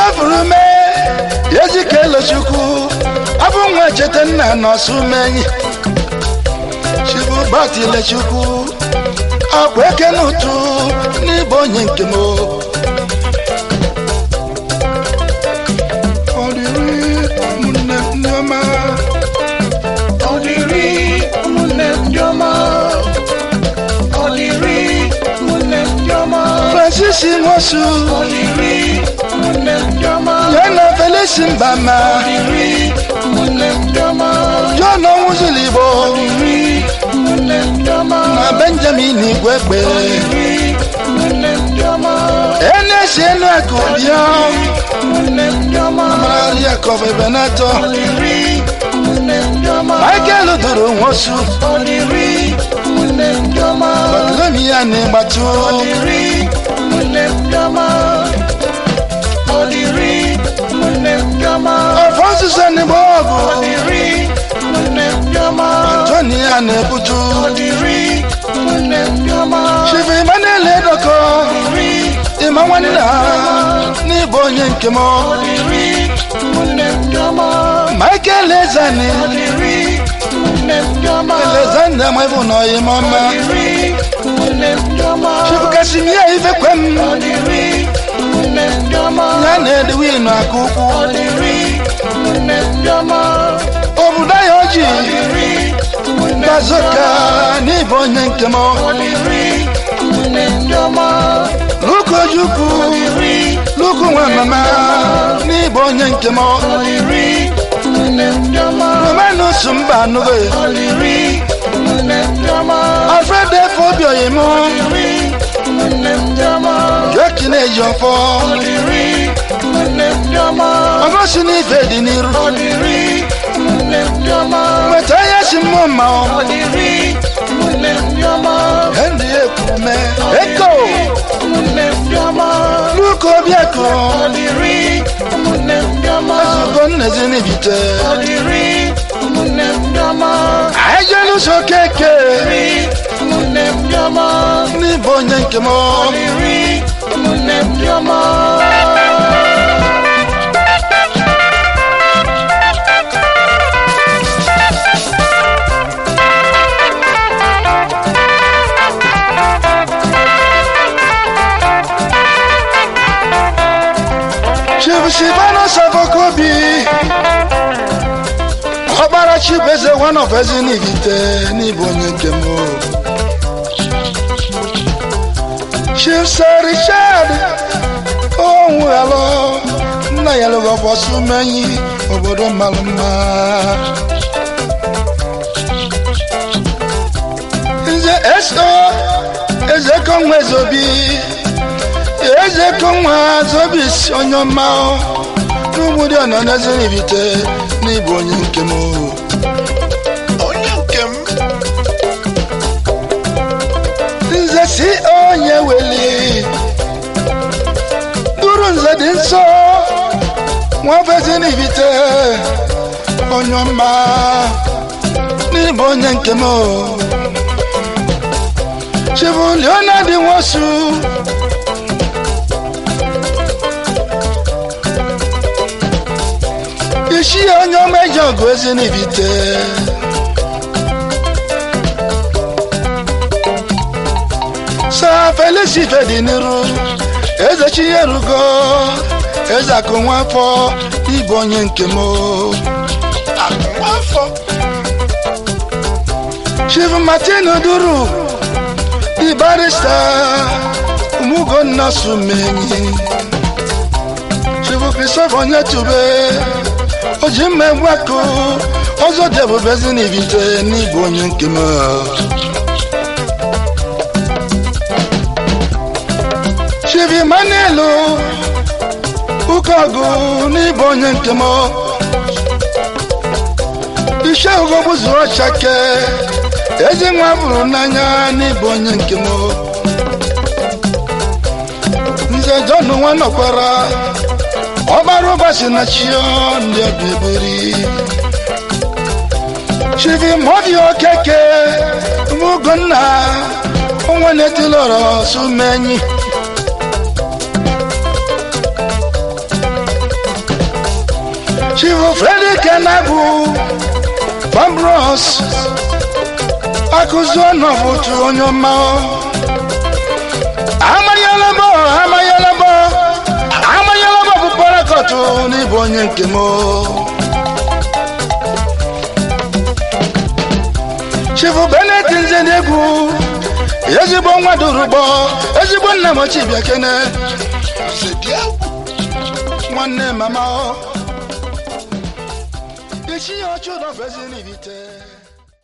furu mee ejike elochukwu abụ nwa cheta nna nọsụ menyi chibu batilechukwu akwa eke n'ụtụ n'ịbụ onye nke m ọdịrị ụmụnne ndị ọma ọdịrị ụmụnne ndị ọma ọdịrị ụmụnne ndị ọma francis nwosu ọdịrị ụmụnne ndị ọma ya na felisi mbama ọdịrị ụmụnne ndị ọma john ọnwụzụligbo ọdịrị ụmụnne ndị ọma na benjamin igwegbe ọdịrị ụmụnne ndị ọma enesi enu akụ bịa ụmụnne ndị ọma marari akọbụ ebenato ọdịrị ụmụnne ndị ọma michael duru nwosu ọdịrị ụmụnne ndị ọma bartolomia na ịgbatu ọdịrị ụmụnne ndị ọma ọdịrị ụmụnne ndị ọma alfonsus enigbo ọgụ ọdịrị ụmụnne ndị ọma antonia na ebutu ọdịrị ụmụnne ndị ọma chifu emmanuel edoko ọdịrị ịma nwanne ha n'ịbụ onye nke m ọdịrị ụmụnne ndị ọma michael ezani ọdịrị ụmụnne ndị ọma elezanda mwebu na ọyịmọma ọdịrị ụmụnne ndị ọma chifu kasimia ifekwem ọdịrị ụmụnne ndị ọma ya na edwin aka ukwu ọdịrị ụmụnne ndị ọma obodo ya oji ọdịrị ụmụnne ndị bazoka ọma n'ịbụ onye nke m ọdịrị ụmụnne ndị ọma luka ojukwu ọdịrị luku nwa mama n'ịbụ onye nke m ọdịrị ụmụnne ndị ọma romanus mba anụgo ọdịrị ụmụnne ndị ọma alfred efe obi oyim ọdịrị ụmụnne ndị ọma jokin eji ọfọ ọdịrị ụmụnne ndị ọma ọgosi n'ife dị n'iru ọdịrị ụmụnne ndị ọma nweta ya si mmụọ mma ọdịrị ụmụnne ndị ọma henry ekwume eko ụmụnne ndị ọma luka obiako ọdịrị ụmụnne ndị ọma ezugo nnezi n'ibite ọdịrị ụmụnne ndị ọma ajeluso keke ọdịrị ụmụnne ndị ọma n'ịbụ onye nke m ọdịrị ụmụnne ndị ọma chibusibano safokobi ọkpara chibeze one of ezi n'ibite n'ịbụ onye nke m chifsa richard onwughalo nna ya lụgo bọsụ menyi obodo mara mma nze eso eze konwe zobi eze konwa zobis onye ọma n'ugbudi ọnọ n'eze n'ibite n'ịbụ onye nke m onye nke m nze si onye weli duru nze dị nsọ nwafezi n'ibite onye ọma n'ịbụ onye nke m chibu leonard nwosu isi onye ọma eji ọgụ ezi n'ibite sa felisi dị n'iru eze chinyerugo eze akụ nwafọ ịbụ onye nke m akụwafọ chief martin duru di barista umugonna sumenyi chief christopher onyetube oji mma egwu akụ ọzọ dị ebube ezi n'ibite n'ịbụ onye nke m chief emmanuel ụkọgụ n'ịbụ onye nke m ise ugogbu zuru ọchake ezi nwa bụrụ n'anya n'ịbụ onye nke m nze jọn nwa nọkwara ọgbara ụbọchị na chio ndị ọbịa eberi chivi mọbi okeke mugonna onwe na-etilọrọ sumenyi chifu fredi kenabu bambros akụzi ọnọbụtu onye ọma amanyelebo amanyelebo amanyelebo bụ parakọtụ n'ịbụ onye nke m chifu benet nze n'egwu ezigbo nwa durugbo ezigbo nna m ochibịa kene nwanne mama isi ya ọchụ nọfezi n'ibite